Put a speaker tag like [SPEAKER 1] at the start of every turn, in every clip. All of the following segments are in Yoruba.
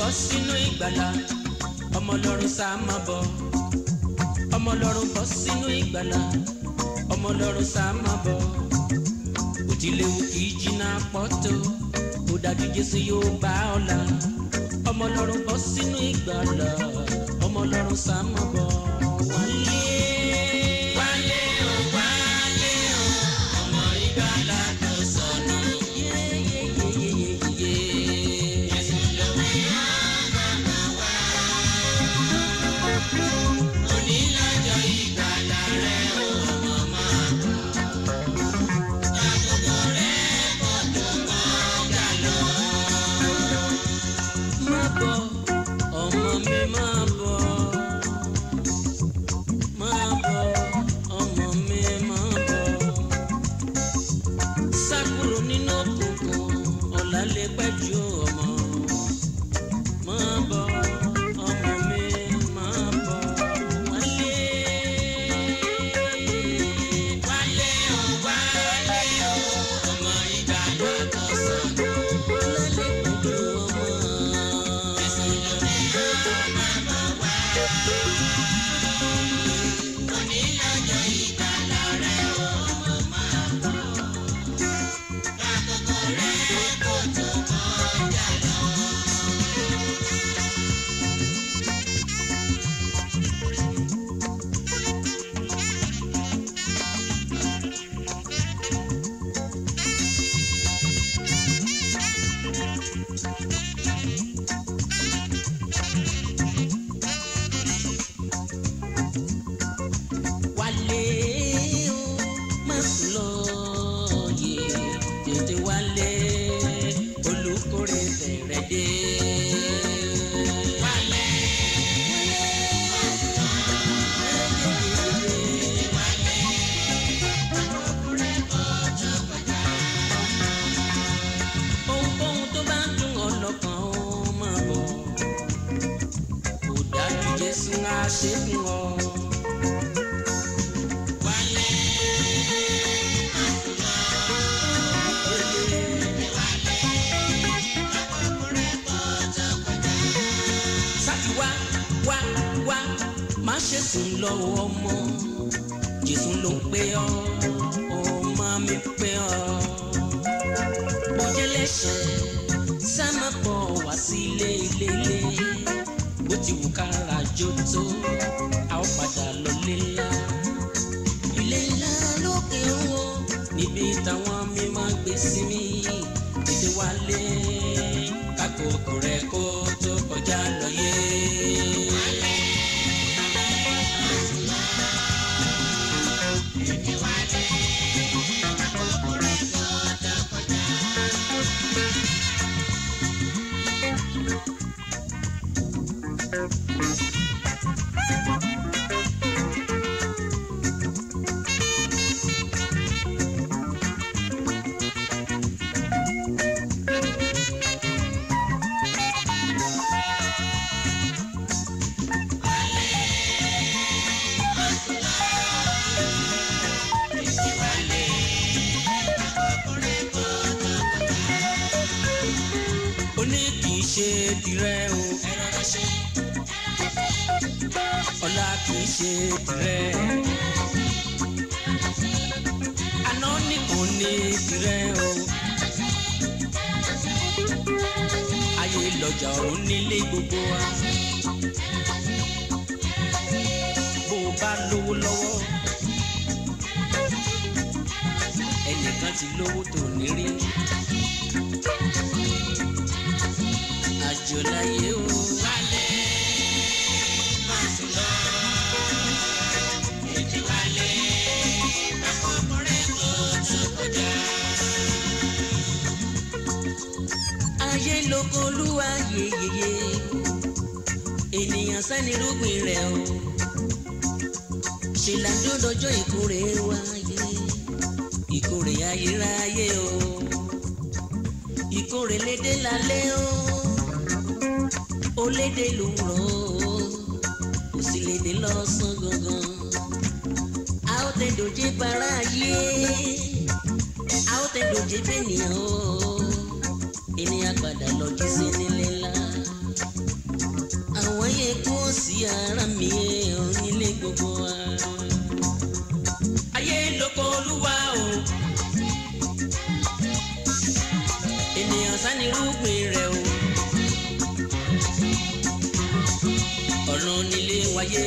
[SPEAKER 1] bọ́ sínú ìgbàlà ọmọ ọlọ́run sá máa bọ̀ ọmọ ọlọ́run bọ́ sínú ìgbàlà ọmọ ọlọ́run sá máa bọ̀ òtílẹ̀wò kì í jìnnà pọ́tò ó dájú jésù yóò bá ọ là ọmọ ọlọ́run bọ́ sínú ìgbàlà ọmọ ọlọ́run sá máa bọ̀ wálé. wálé o wálé o ọmọ ìgbàlà tó sọnù. yéyéyéyéyé. Jésù ló wí àgbàgbà wá. onílọ́jọ́ ìgbàlà rẹ̀ ó mọ̀ máa bọ̀. àkókò rẹ̀ kò tó kọjá lọ. má bọ̀ ọmọ mi má bọ̀. Máa bọ̀, ọmọ mi máa bọ̀. Sá kúrò nínú òkùnkùn, ọ̀la lè pẹ́ ju ọmọ. Máa bọ̀, ọmọ mi máa bọ̀. Wálé. Wálé o, wálé o, ọmọ ìgbàlà tó sọnù. Ọ̀la lè pẹ́ ju ọmọ. Jésù ló ní ọmọ bọ̀ wá. Onílọ́jọ́ ìgbàlà rẹ̀ ó mọ̀ máa bọ̀. Àkókò rẹ̀ kò tó kọjá lọ. Wálé o, má sùn lọ yé, tètè wálé, olùkórè bẹ̀rẹ̀ dé. Wálé, má sùn lọ yé, wálé, olùkórè bọ̀jọ̀ kọjá. Ohunkóhun tó bá dùn ọ́ lọ́kàn ó máa bọ̀, kò dájú Jésù á ṣe fún ọ. Wálé, sáti wá wá wá má ṣe sùn lọ ọmọ Jésù ló ń pè ọ́ ọmọ mi pè ọ́ mo jẹ́ lẹ́sẹ̀ sá má bọ̀ wá sí ilé ilé ilé bó ti wù kára jó tó a ó padà lọ lé ńlá ilé ńlá lókè owó níbi táwọn mi máa gbé sí mi tètè wálé kákòókò rẹ kó tó kọjá lọ yé. ó ní kì í ṣe tirẹ̀ o. ọ̀la kì í ṣe tirẹ̀. àná nìkan ní tirẹ̀ o. ayé lọ́jà ọ̀run nílé gbogbo wa. bó o bá lówó lọ́wọ́ ẹnìkan ti lówó tó ní rí. àjò láyé o. wálé má sùn lọ ètò wálé àkókò rẹ kò tó kọjá. ayé lóko olúwa yeyeye ènìyàn sani rúgbìn rẹ o ṣèlàjò dọjọ́ ìkórè wáyé ìkórè ayérayé o ìkórè lédè lálẹ́ o ó lédè lòwúrọ̀ o kò sì lédè lọ́sàn gangan a ó tẹ dòjé para ayé a ó tẹ dòjé bẹ́nìyàn o ènìyàn padà lọ jí sí nílé ńlá ayé.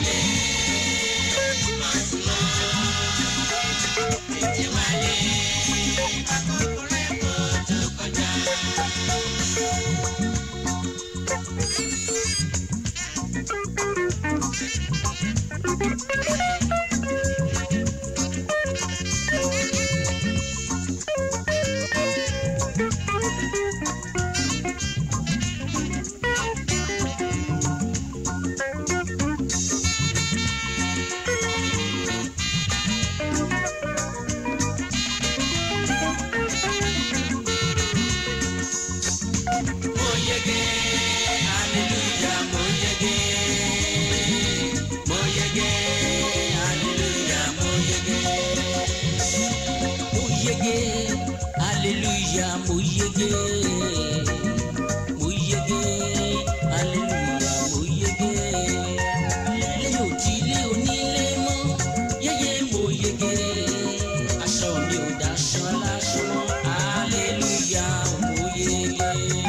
[SPEAKER 1] Mo yege, hallelujah, mo yege. Mo yege, hallelujah, mo yege. Mo yege, hallelujah, mo yege. Mo yege, hallelujah, mo yege. Ilé ò tí ilé onílé mọ́, yẹ́yẹ́ mo yege. Aṣọ mi ò daṣọ aláṣọ mọ́, hallelujah, mo yege.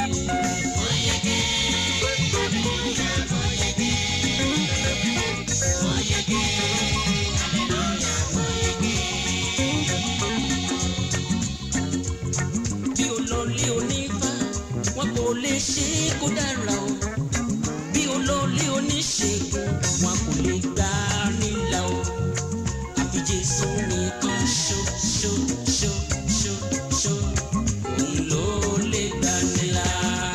[SPEAKER 1] bí olóòlé onífá wọn kò lè ṣe é kó dára o bí olóòlé oníṣègùn wọn kò lè gbà á nílà o àfi Jésù nìkan ṣó ṣó ṣó ṣó ṣó òun ló lè gbà nílà.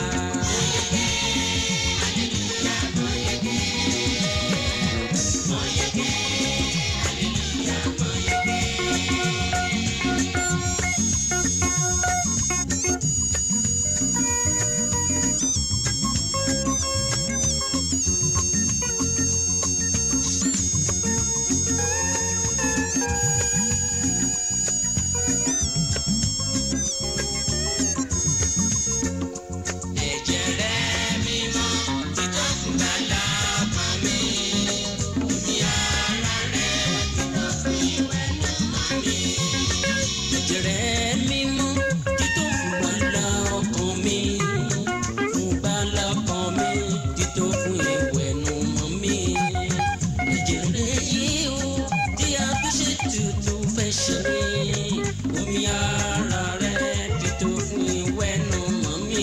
[SPEAKER 1] ẹ̀jẹ̀ rẹ̀ mímọ́ títọ́ fún gbàlà ọkàn mi omi ara rẹ̀ títọ́ fún ìwẹ̀nù mọ́ mi. ẹ̀jẹ̀ rẹ̀ mímọ́ títọ́ fún gbàlà ọkàn mi fún gbàlà ọkàn mi títọ́ fún ìwẹ̀nù mọ́ mi. ẹ̀jẹ̀ rẹ̀ yìí ó tí a fi ṣe tutù fẹ́ ṣe mí omi ara rẹ̀ títọ́ fún ìwẹ̀nù mọ́ mi.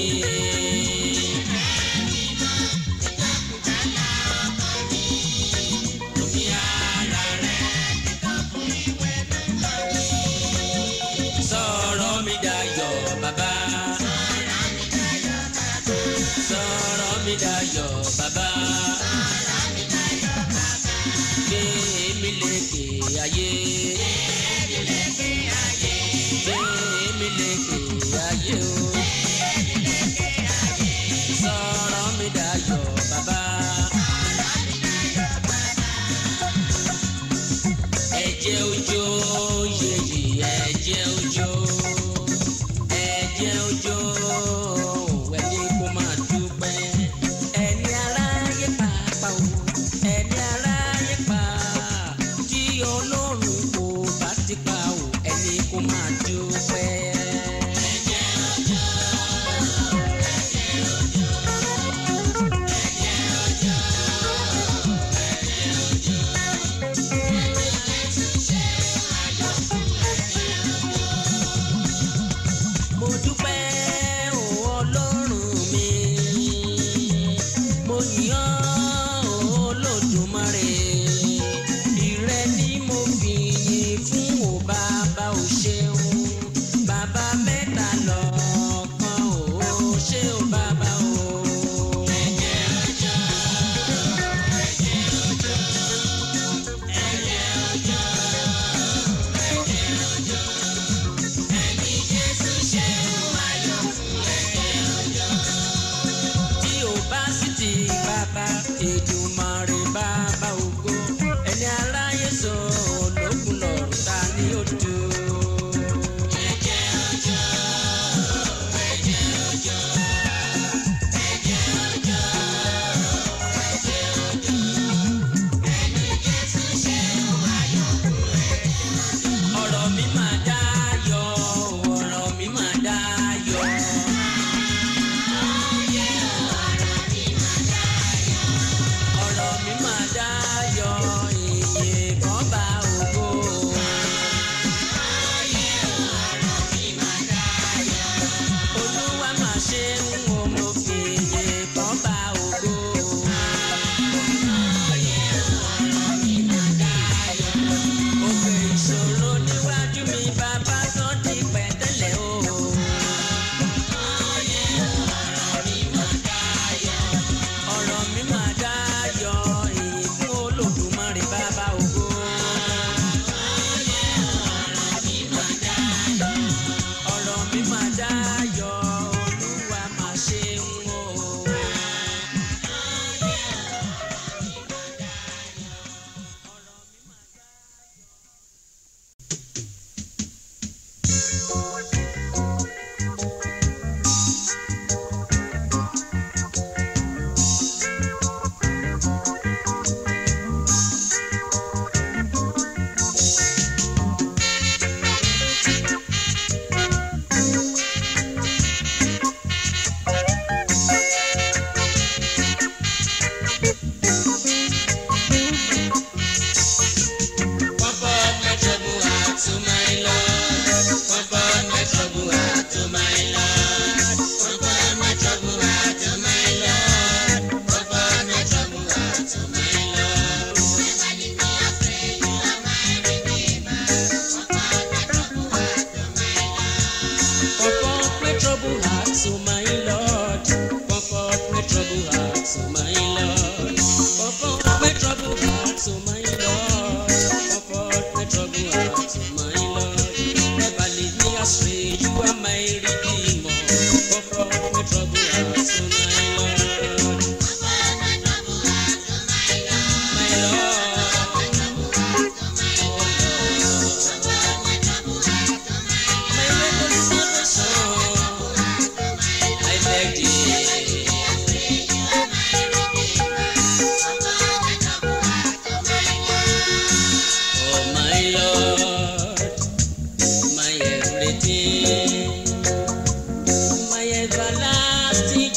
[SPEAKER 1] Omi ara rẹ̀ sọ̀rọ̀ mi dayọ̀ bàbá. sọ̀rọ̀ mi dayọ̀ bàbá. gbé mi lékè ayé. gbé mi lékè ayé o. sọ̀rọ̀ mi dayọ̀ bàbá. ẹ̀jẹ̀ òjò yèyí ẹ̀jẹ̀ òjò ẹ̀jẹ̀ òjò ẹni kó máa dúpẹ́ ẹni ara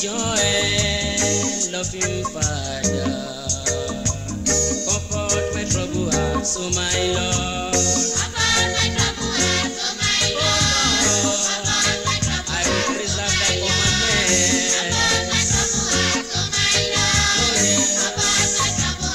[SPEAKER 1] ọjọ́ ẹ lọ fi ń padà. Comfort my trouble heart, so my Lord. I will preserve thy commandment. Oh, yeah.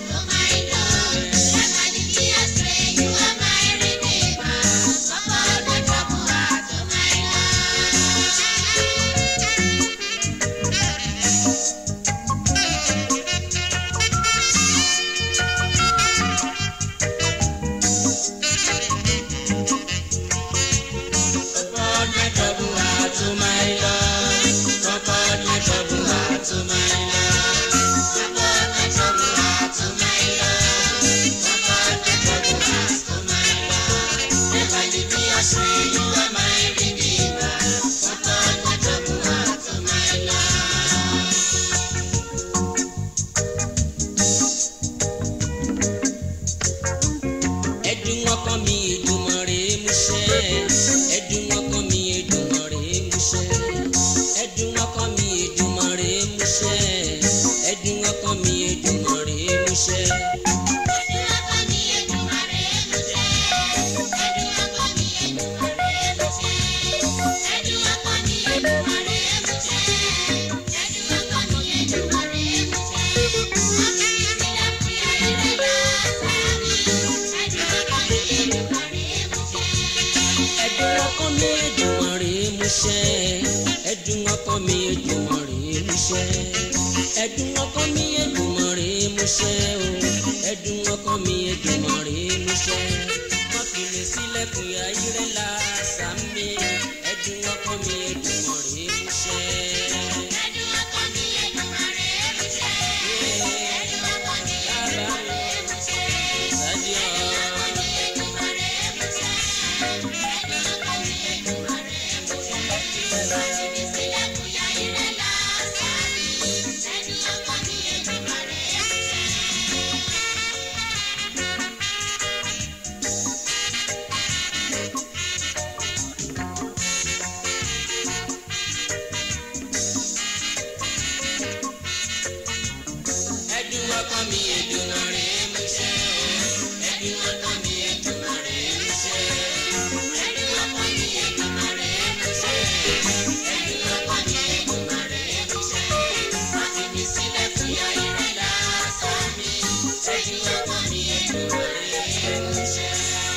[SPEAKER 1] Comfort my trouble heart, so my Lord. Comfort my trouble heart, so my Lord. Comfort my trouble heart, so my Lord. Comfort my trouble heart, so my Lord. Never leave me astray, you are my redeemer. Comfort my trouble heart, so my Lord. ẹdùn ọkàn mi Èdùmàrè múṣẹ ẹdùn ọkàn mi Èdùmàrè múṣẹ ẹdùn ọkàn mi Èdùmàrè múṣẹ ẹdùn ọkàn mi Èdùmàrè múṣẹ. ẹdùn ọkàn mi Èdùmàrè múṣẹ ẹdùn ọkàn mi Èdùmàrè múṣẹ ẹdùn ọkàn mi Èdùmàrè múṣẹ o ẹdùn ọkàn mi Èdùmàrè múṣẹ wọn fi lè sílẹ̀kùn ayírẹ la sàmì ẹdùn ọkàn mi Èdùmàrè múṣẹ. Bàbá mi, Sàdíọ̀. ẹdùn ọkàn mi Èdùmàrè múṣẹ o ẹdùn ọkàn mi Èdùmàrè múṣẹ ẹdùn ọkàn mi Èdùmàrè múṣẹ ẹdùn ọkàn mi Èdùmàrè múṣẹ wọn fi mi sílẹ̀ fún ayé rẹ lásán mi ẹdùn ọkàn mi Èdùmàrè múṣẹ.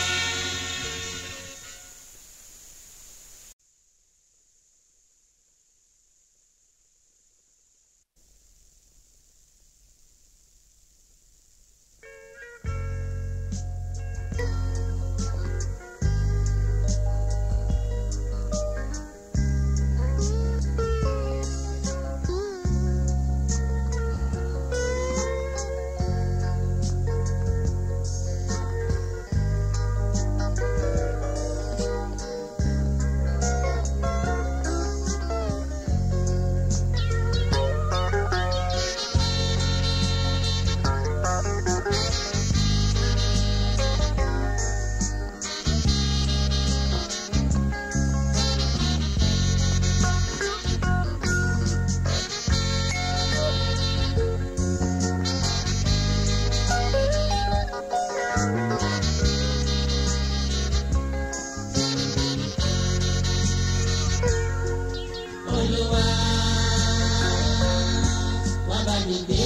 [SPEAKER 1] Olúwa wá bá mi gbé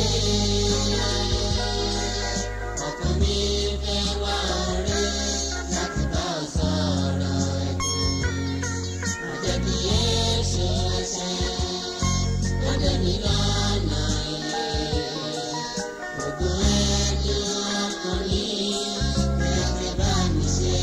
[SPEAKER 1] ọkàn mi fẹ́ wá ọ̀rẹ́ láti bá ọ sọ̀rọ̀ ẹ̀dùn àjẹbí Yéṣu ẹsẹ̀ ọdẹni lọ́nà ilé ògùn ẹ̀dùn ọkàn mi fẹ́ bá mi ṣe.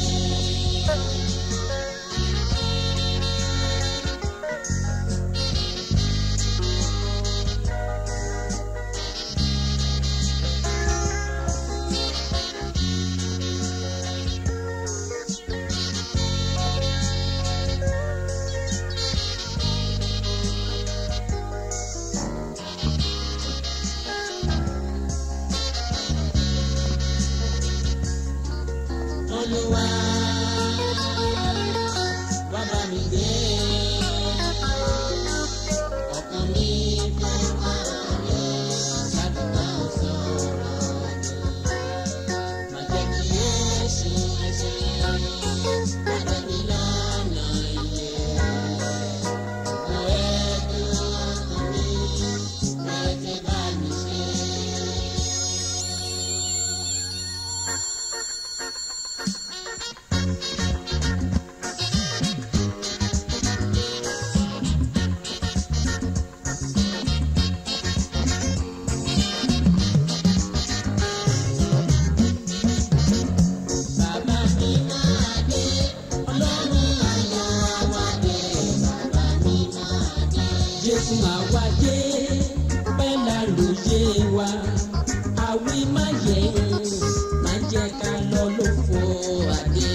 [SPEAKER 1] orísun àwáyé pẹ́ lálóyè wa àwí má yẹ má jẹ́ ká lọ lófo adé.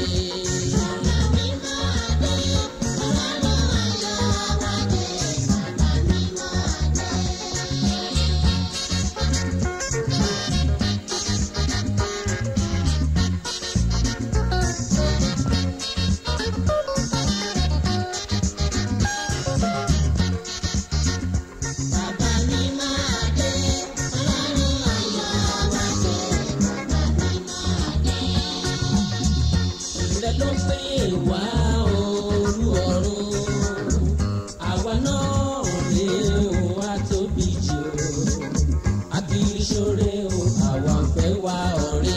[SPEAKER 1] rẹ ló pè wá olú ọ̀run àwa náà rè ó wá tóbi jù ó akiri ṣoore o àwa ń fẹ́ wá ọ̀rẹ́.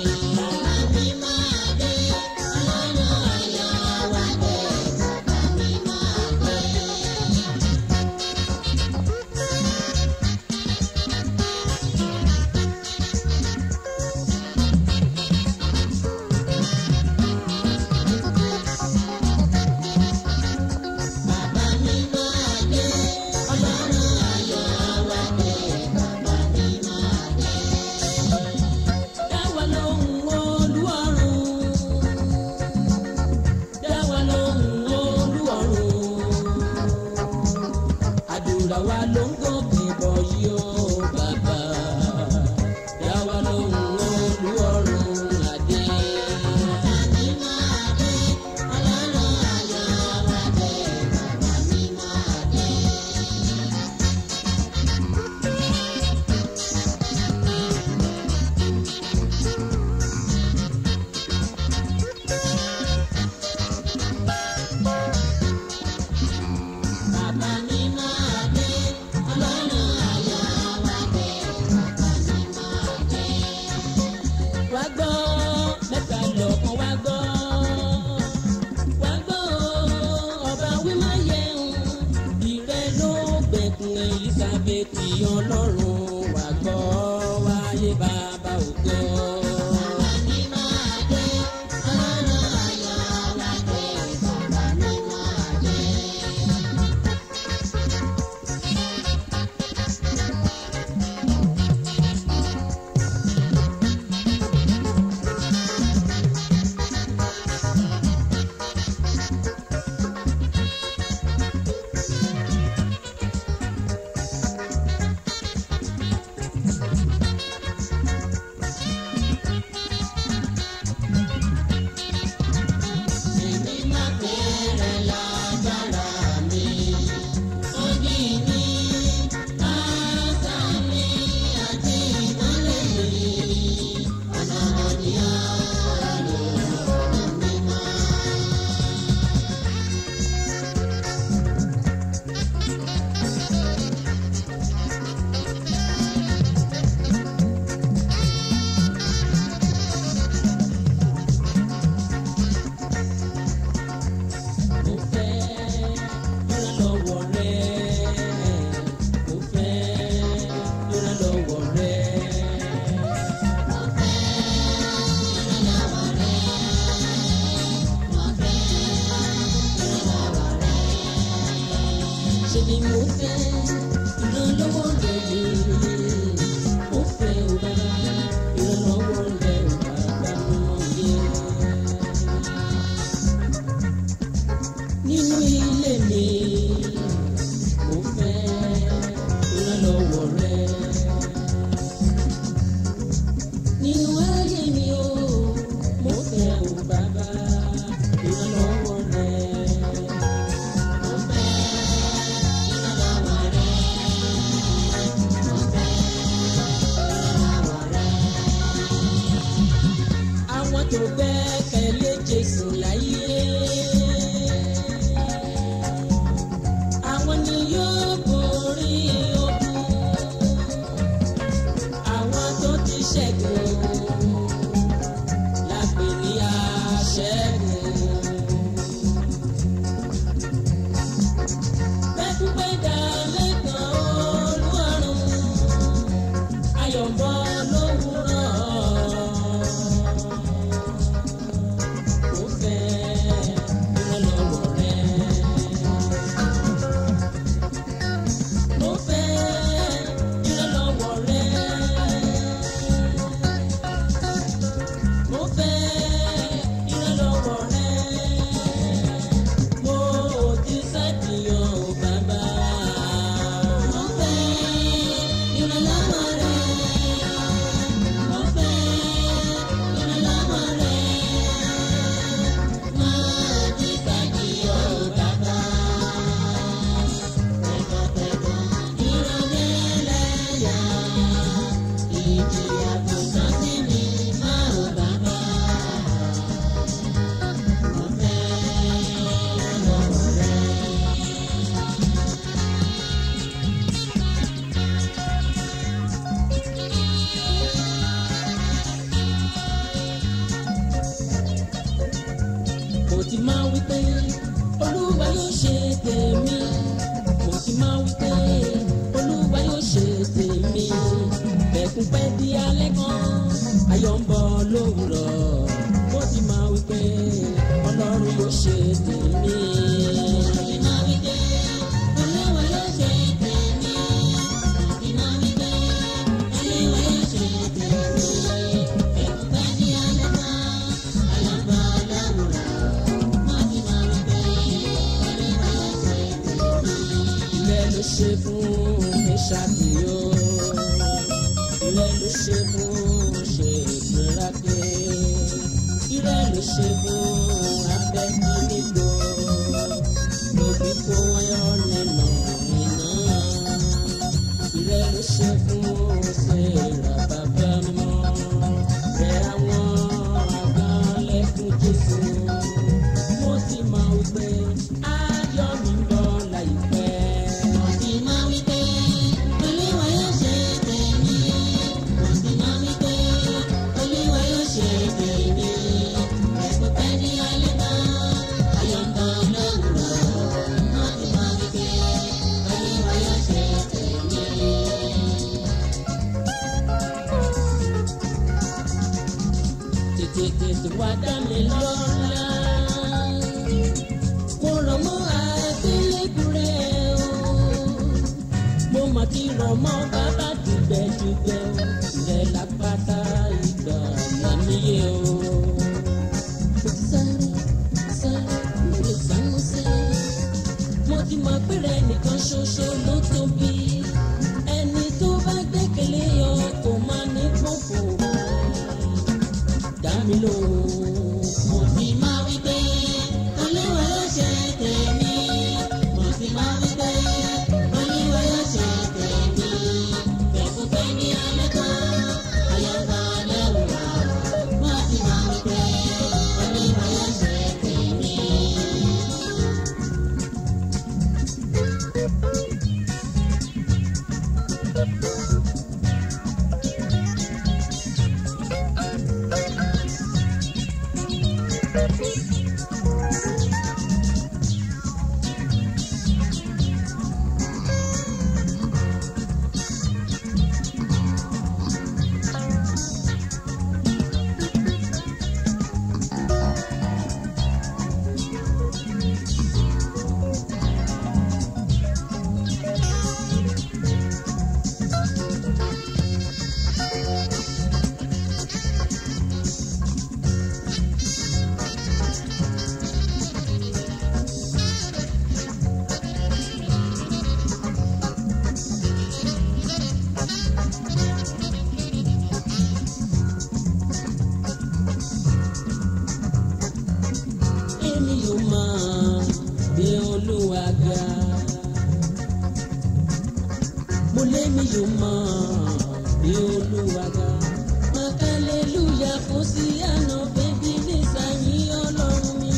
[SPEAKER 1] Dáwà lóhùn olú ọ̀run. Dáwà lóhùn olú ọ̀run. Àdúrà wa ló ń gòkè bọ̀ yìí ó bàbá. Dáwà lóhùn olú ọ̀run adé. Bàbá mi máa dé, ọlọ́run ayọ̀ wa dé. Bàbá mi máa dé. Wá gbọ́ mẹ́ta lọ́kàn wá gbọ́. Wá gbọ́ ọba wíwá yẹun. Ìrẹ́ ló gbẹ̀kùn Elizabeth ọlọ́run. Wá gbọ́ wáyé bàbá ògo. Bàbá mi máa dé, ọlọ́run ayọ̀ wa dé. Bàbá mi máa dé. Èmi máa bẹ̀rẹ̀ lágbára mi. Sódì mi, àṣà mi àti ìmọ̀lẹ̀ mi. Ọ̀nà òní ọ̀rọ̀ mi máa. Mo fẹ́ ìrànlọ́wọ́ rẹ. Mo fẹ́ ìrànlọ́wọ́ rẹ. Mo fẹ́ ìrànlọ́wọ́ rẹ. Mo fẹ́ ìrànlọ́wọ́ rẹ. Ṣé ni mo fẹ́ ìrànlọ́wọ́ rẹ ni? Mo fẹ́ o bàbá ìrànlọ́wọ́ rẹ o bàbá mọ̀ yẹ nínú ilé mi mo fẹ́ ìrànlọ́wọ́ rẹ. nínú ayé mi o mo fẹ́ o bàbá ìrànlọ́wọ́ rẹ. mo fẹ́ ìrànlọ́wọ́ rẹ. mo fẹ́ ìrànlọ́wọ́ rẹ. àwọn tó gbẹ́kẹ̀lé Jésù láyé. Àwọn ni yóò borí ogun. Àwọn tó ti ṣẹ́gun la pè ní aṣẹ́gun. Pẹ́kúpẹ́dà lẹ́kàn Olúwarun, ayọ̀ ń bọ̀ lówùúrọ̀. ayọ̀ ń bọ̀ lówùrọ̀ mo ti máa wí pé ọlọ́run yóò ṣe tèmi. Ilé ló ṣe fún Mẹ́ṣáàkì o. Ilé ló ṣe fún Ṣègbéraké. Ilé ló ṣe fún Abẹ́kínígbò. Lóbi kó wáyọ̀ nínú iná. Ilé ló ṣe fún Ṣèrà bàbá mímọ́. Rẹ̀ àwọn àgbọ̀nlẹ̀kùn Jésù. Mo ti máa wí pé ayọ̀ mi ń bọ̀ láìpẹ́. tètè tètè wá dá mi lọ́la. Mo rọ̀ mọ́ àgbélébùrẹ́ o. Mo mà ti rọ̀ mọ́ bàbá dùgbẹ́dùgbẹ́ o. Ilẹ̀ lápáta ìgbà lámìyé o. Sáré sáré mo lè sámúsẹ́. Mo ti mọ̀ pé rẹ̀ nìkan ṣoṣo ló tóbi. Ẹni tó bá gbẹ́kẹ̀lé ọ kò máa ní pọ̀pọ̀ dá mi lóhùn.
[SPEAKER 2] Mo ti máa wí pé Olúwa yóò ṣe tèmi. Mo ti máa wí pé Olúwa yóò ṣe tèmi. Fẹ̀kúfẹ̀ ní alẹ́ kan, ayọ̀bá lẹ́wùrọ̀. Mo ti máa wí pé Olúwa yóò ṣe tèmi.
[SPEAKER 1] èmi yóò máa gbé olúwa ga. mo lémi yóò máa gbé olúwa ga. màkàlélúyà kò sí àná bẹ́bí nísàyìn ọlọ́run mi.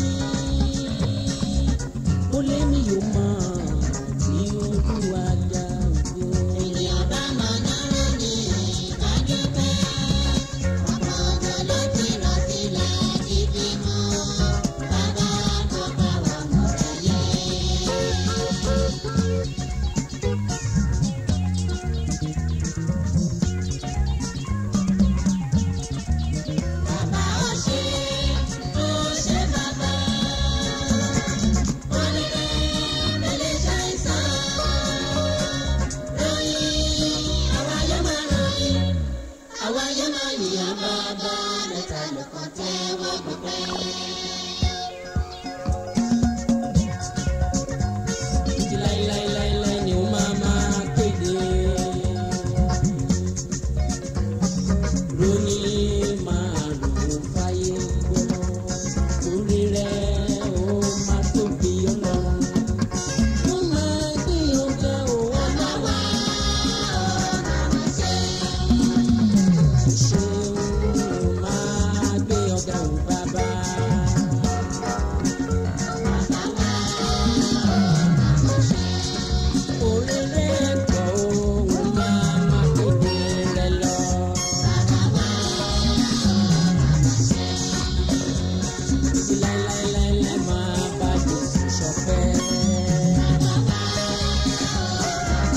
[SPEAKER 1] mo lémi yóò máa gbé olúwa ga.
[SPEAKER 2] Ènìyàn bá máa náírà ní ìdájọ́ pé ọ̀pọ̀ ọ̀dọ́ ló ti rọ̀ sílẹ̀ títí mọ́. Bàbá tó bá wà mọ̀ rẹ̀ yé. Bàbá ó ṣe, ó ṣe bàbá. Ó ní bẹ́ẹ̀ mẹ́lẹ́ ṣàìsàn. Ròyìn, àwa yóò máa ròyìn. Àwa yóò máa yìnyín bàbá mẹ́ta lọ́kàn tẹ́wọ́ gbọgbẹ́.
[SPEAKER 1] títí láíláíláíláí ni ó máa máa kéde. Róní máa rò fáyé gbọ́, orí rẹ̀ ó máa tóbi ọlọ́run. Wọ́n máa gbé ọ̀gá òun
[SPEAKER 2] Àwa ọ̀nà ṣe.
[SPEAKER 1] ṣe ó máa gbé ọ̀gá òun bàbá. Orí rẹ̀ pọ̀ òun máa máa kéde rẹ̀ lọ. Títí láíláíláíláí máa bá Jésù ṣọpẹ́.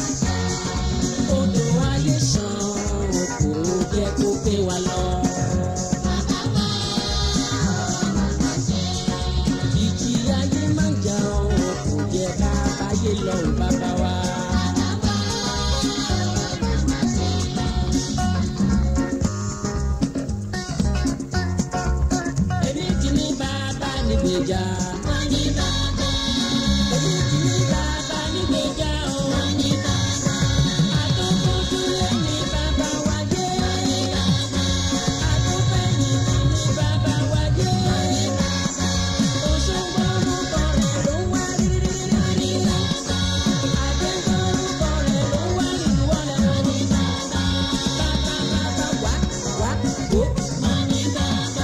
[SPEAKER 1] Odò ayé ṣàn kò jẹ́ kó pé wa lọ. nígbèjà.
[SPEAKER 2] wọ́n ní bàbá.
[SPEAKER 1] Èmi ti ní bàbá nígbèjà o.
[SPEAKER 2] wọ́n ní bàbá.
[SPEAKER 1] Àtúntúndúlé ní bàbá wa jẹ́.
[SPEAKER 2] wọ́n ní bàbá.
[SPEAKER 1] Àtúnfẹ̀yìntì ní bàbá wa jẹ́.
[SPEAKER 2] wọ́n ní bàbá.
[SPEAKER 1] Òṣùgbọ́ orúkọ rẹ̀ ló ń wá rírí.
[SPEAKER 2] wọ́n ní bàbá.
[SPEAKER 1] Àjẹjọ́ orúkọ rẹ̀ ló ń wá rírí wọlé.
[SPEAKER 2] wọ́n ní bàbá.
[SPEAKER 1] Bàbá bàbá wá wá ó.
[SPEAKER 2] wọ́n ní bàbá.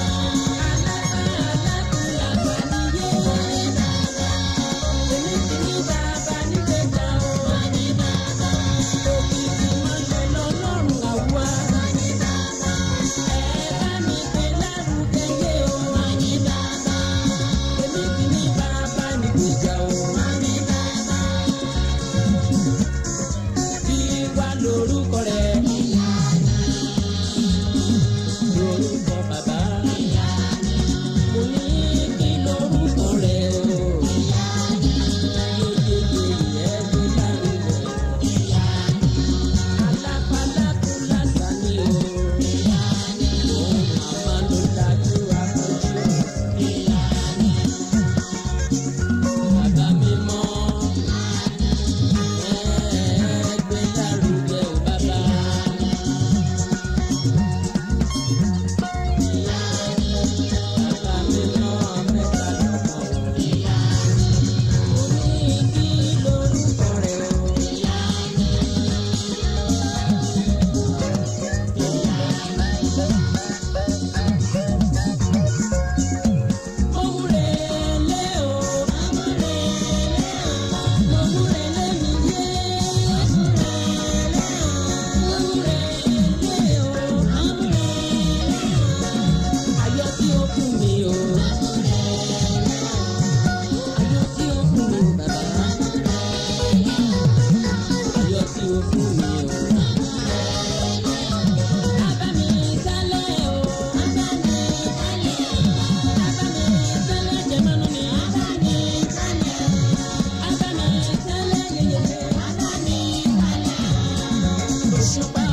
[SPEAKER 1] Lórúkọ rẹ̀, lórúkọ bàbá. Mo ní kí lórúkọ rẹ̀ o. Yeyeye ẹ̀ẹ́dì lárúbẹ̀. Alápálákú lásán ni o. Òun màmá ló dájú àpọ̀jù. Bàbá mi mọ́. Ẹ̀ẹ́gbẹ́ lárugẹ o bàbá. Bàbá mi mọ́ mẹ́ta lọ́kọ̀ o. Mo ní kí lórúkọ rẹ̀ o. Mọ̀múrelé o, mọ̀múrelé o, mọ̀múrelé mi yé. Mọ̀múrelé o, mọ̀múrelé o, ayọ̀ tí ó fún mi o. Ayọ̀ tí ó fún mi o bàbá. Ayọ̀ tí ó fún mi o. Bàbá mi sálẹ̀ o, bàbá mi sálẹ̀ o. Abami sẹ́lẹ̀ jẹ̀mọ́nú mi.
[SPEAKER 2] Abami sálẹ̀ o.
[SPEAKER 1] Abami sẹ́lẹ̀ yẹyẹ.
[SPEAKER 2] Abami sálẹ̀ o.
[SPEAKER 1] Òṣùpá